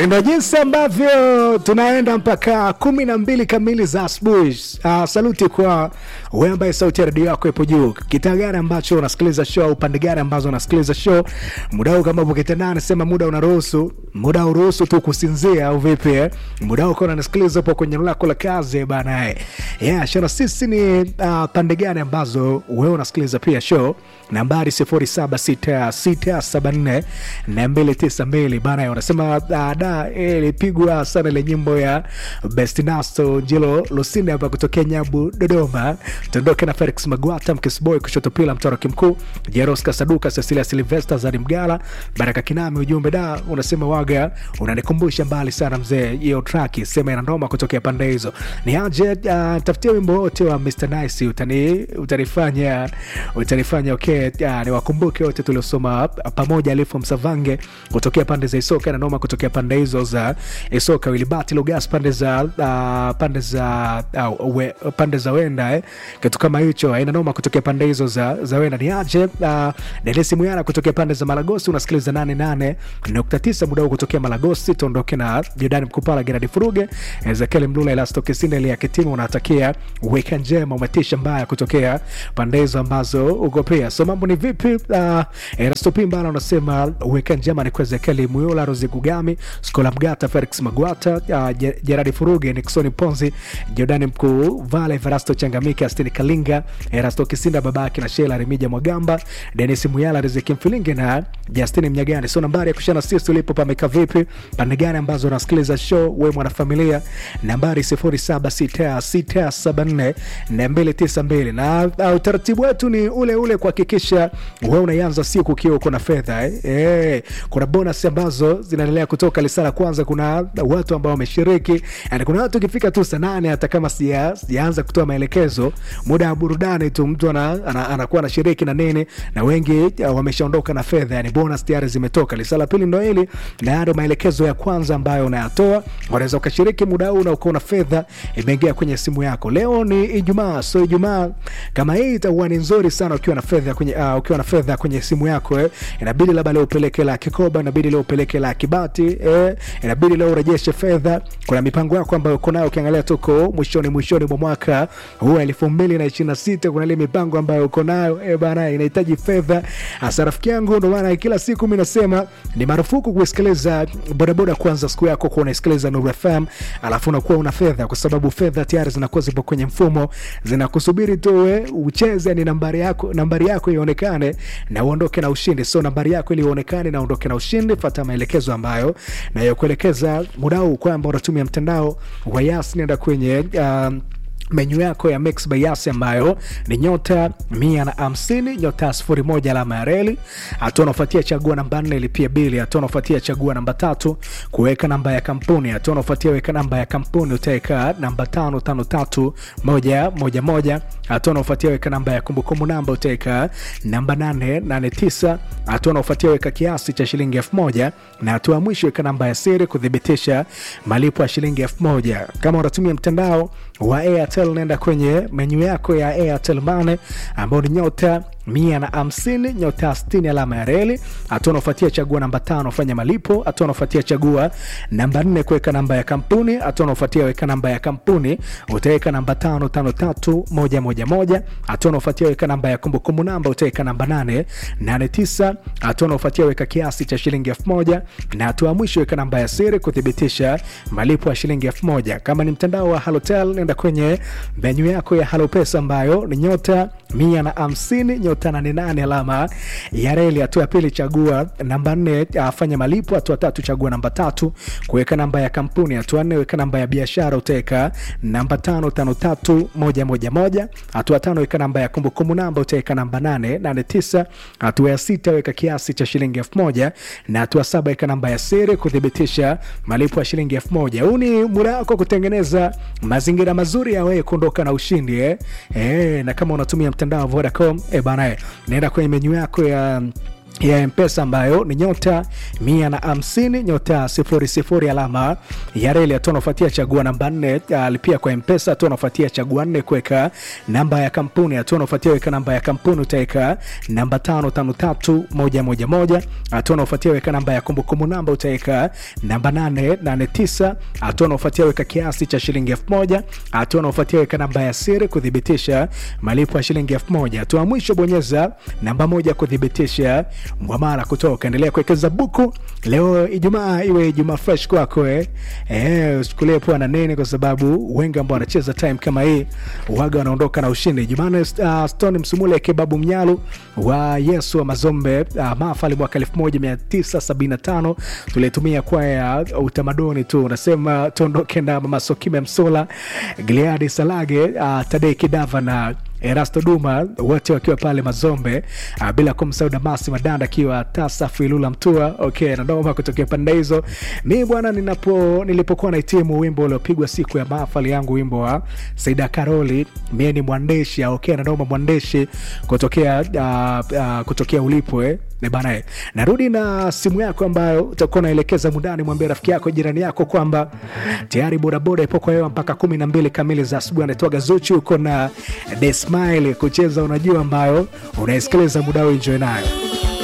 sindo jinsi ambavyo tunaenda mpaka kumi na mbili kamili za asubuhi. Uh, saluti kwa wewe ambaye sauti ya redio yako ipo juu. Kitaa gani ambacho unasikiliza show, upande gani ambazo unasikiliza show, muda huu kama ukitendana, sema muda unaruhusu, muda uruhusu tu kusinzia au vipi? Eh? Muda huu kuna nasikiliza upo kwenye eneo lako la kazi bana. Eh. Yeah, shana sisi ni uh, pande gani ambazo wewe unasikiliza pia show nambari 076674 na 292 bana, unasema uh, da ilipigwa sana ile nyimbo ya Best Nasto Njilo Lusinde hapa kutokea Nyabu Dodoma. Tuondoke na Felix Magwata Mkisboy kushoto pila mtoroki mkuu Jeros Kasaduka Cecilia Silvester Zari Mgala Baraka Kinami. Ujumbe da unasema waga unanikumbusha mbali sana mzee, hiyo track sema ina ndoma kutokea pande hizo. Ni aje uh, tafutia wimbo wote wa Mr Nice utani utanifanya utanifanya okay, uh, niwakumbuke wote tuliosoma pamoja, Alifu Msavange kutokea pande za Isoka na noma kutokea pande hizo za Isoka, Wilibati Lugas pande za uh, pande za uh, we, pande za Wenda eh, kitu kama hicho aina noma kutokea pande hizo za, za Wenda. Ni aje uh, Denisi Muyana kutokea pande za Malagosi, unasikiliza 88.9 muda huu kutokea Malagosi. Tuondoke na Jordani Mkupala, Gerard Furuge, Ezekiel Mlula, Elasto Kisinde, Elia Kitima, unatakia wiki njema, umetisha mbaya kutokea pande hizo ambazo uko pia. So mambo ni vipi? Uh, Erasto Pimbala unasema wiki njema ni kwa Ezekiel Muyula, Rozi Gugami, Skola Mgata, Felix Magwata, uh, Gerard Furuge, Nixon Ponzi, Jordani Mkuu, Vale Verasto Changamike, Astini Kalinga, Erasto Kisinda, babake na Shela Remija Mwagamba, Denis Muyala, Riziki Mfilinge na Justini Mnyagani. So nambari ya kushana sisi ulipo pameka vipi, pande gani ambazo unasikiliza show, we mwanafamilia, nambari 076674 na 292 na uh, utaratibu wetu ni ule ule kuhakikisha we unaianza siku ukiwa uko na fedha eh. Eh, kuna bonus ambazo zinaendelea kutoka lisala kwanza. Kuna watu ambao wameshiriki, yani kuna watu ukifika tu saa nane hata kama sijaanza kutoa maelekezo, muda wa burudani tu mtu anakuwa ana, ana, ana anashiriki na nini, na wengi uh, wameshaondoka na fedha, yani bonus tayari zimetoka. Lisala pili ndo hili, na ndo maelekezo ya kwanza ambayo unayatoa. Unaweza ukashiriki muda huu na ukaona fedha imeingia kwenye simu yako. Leo ni Ijumaa, so Ijumaa kama hii itakuwa ni nzuri sana ukiwa na fedha kwenye uh, ukiwa na fedha kwenye simu yako eh. Inabidi labda leo upeleke la kikoba, inabidi leo upeleke la kibati eh. Inabidi leo urejeshe fedha. Kuna mipango yako ambayo uko nayo, ukiangalia tuko mwishoni mwishoni mwa mwaka huu elfu mbili na ishirini na sita. Kuna ile mipango ambayo uko nayo eh bana, inahitaji fedha hasa rafiki yangu. Ndio maana kila siku mimi nasema ni marufuku kusikiliza bodaboda kwanza siku yako kwa unasikiliza Nuru FM alafu unakuwa una fedha, kwa sababu fedha tayari zinakuwa zipo kwenye mfumo zinakusubiri tu wewe ucheze, ni nambari yako nambari yako ionekane na uondoke na ushindi. So nambari yako ili uonekane na uondoke na ushindi, fuata maelekezo ambayo nayokuelekeza muda huu kwamba unatumia mtandao wa Yas, nenda kwenye um, menyu yako ya Mix by Yas ambayo ni nyota mia na hamsini nyota sifuri moja alama ya reli. Hatua unafuatia chagua namba nne ilipia bili. Hatua unafuatia chagua namba tatu kuweka namba ya kampuni. Hatua unafuatia weka namba ya kampuni, utaweka namba tano tano tatu moja moja moja. Hatua unafuatia weka namba ya kumbukumbu namba, utaweka namba nane nane tisa. Hatua unafuatia weka kiasi cha shilingi elfu moja na hatua ya mwisho weka namba ya siri kuthibitisha malipo ya shilingi elfu moja. Kama unatumia mtandao wa Airtel nenda kwenye menyu yako ya Airtel Money ambao ni nyota mia na hamsini nyota sitini alama ya reli. Hatua unaofuatia chagua namba tano fanya malipo. Hatua unaofuatia chagua namba nne kuweka namba ya kampuni. Hatua unaofuatia weka namba ya kampuni, utaweka namba tano tano tatu moja moja moja. Hatua unaofuatia weka namba ya kumbukumbu namba, utaweka namba nane nane tisa. Hatua unaofuatia weka kiasi cha shilingi elfu moja na hatua ya mwisho weka namba ya siri kuthibitisha malipo ya shilingi elfu moja. Kama ni mtandao wa Halotel nenda kwenye menyu yako ya Halopesa ambayo ni nyota mia na hamsini nyota nane nane alama ya reli. Hatua ya pili chagua namba nne afanya malipo. Hatua tatu chagua namba tatu kuweka namba ya kampuni. Hatua nne weka namba ya biashara, utaweka namba tano tano tatu moja moja moja. Hatua tano weka namba ya kumbukumbu namba, utaweka namba nane nane tisa. Hatua ya sita weka kiasi cha shilingi elfu moja na hatua saba weka namba ya siri kuthibitisha malipo ya shilingi elfu moja. Huu ni muda wako kutengeneza mazingira mazuri ya wewe kuondoka na ushindi eh? Eh, na kama unatumia mtandao wa Vodacom eh bana, naenda kwenye menyu yako ya ya mpesa ambayo ni nyota mia na hamsini nyota sifuri sifuri alama ya reli hatua unafuatia chagua namba nne alipia kwa mpesa hatua unafuatia chagua nne kuweka namba ya kampuni hatua unafuatia weka namba ya kampuni utaweka namba tano tano tatu moja moja moja hatua unafuatia weka namba ya kumbukumbu namba utaweka namba nane nane tisa hatua unafuatia weka kiasi cha shilingi elfu moja hatua unafuatia weka namba ya siri kuthibitisha malipo ya shilingi elfu moja hatua ya mwisho bonyeza namba moja kuthibitisha mwamala kutoka endelea kuwekeza buku leo ijumaa iwe ijumaa fresh kwako eh. Eh, usichukulie poa na nini kwa sababu wengi ambao wanacheza time kama hii waga wanaondoka na ushindi jumane uh, stone msumule kebabu mnyalu wa yesu wa mazombe uh, mafali mwaka 1975 tulitumia kwa ya utamaduni tu unasema tuondoke na mama sokime msola gliadi salage uh, tadei kidava na Erasto Duma wote wakiwa pale Mazombe, uh, bila kumsahau Damasi Madanda akiwa Tasafu Ilula Mtua. Okay, nadoma kutokea pande hizo. Mi bwana, ninapo nilipokuwa nahitimu wimbo uliopigwa siku ya mahafali yangu, wimbo wa Saida Karoli, mie ni mwandishi. Okay, nadoma mwandishi kutokea uh, uh, kutokea ulipo eh bana eh. Narudi na simu yako ambayo utakuwa unaelekeza mundani, mwambie rafiki yako jirani yako kwamba tayari bodaboda ipo kwa hewa mpaka kumi na mbili kamili za asubuhi. Anaitwaga Zuchu, uko na The Smile kucheza, unajua ambayo unaisikiliza muda huu, enjoy nayo.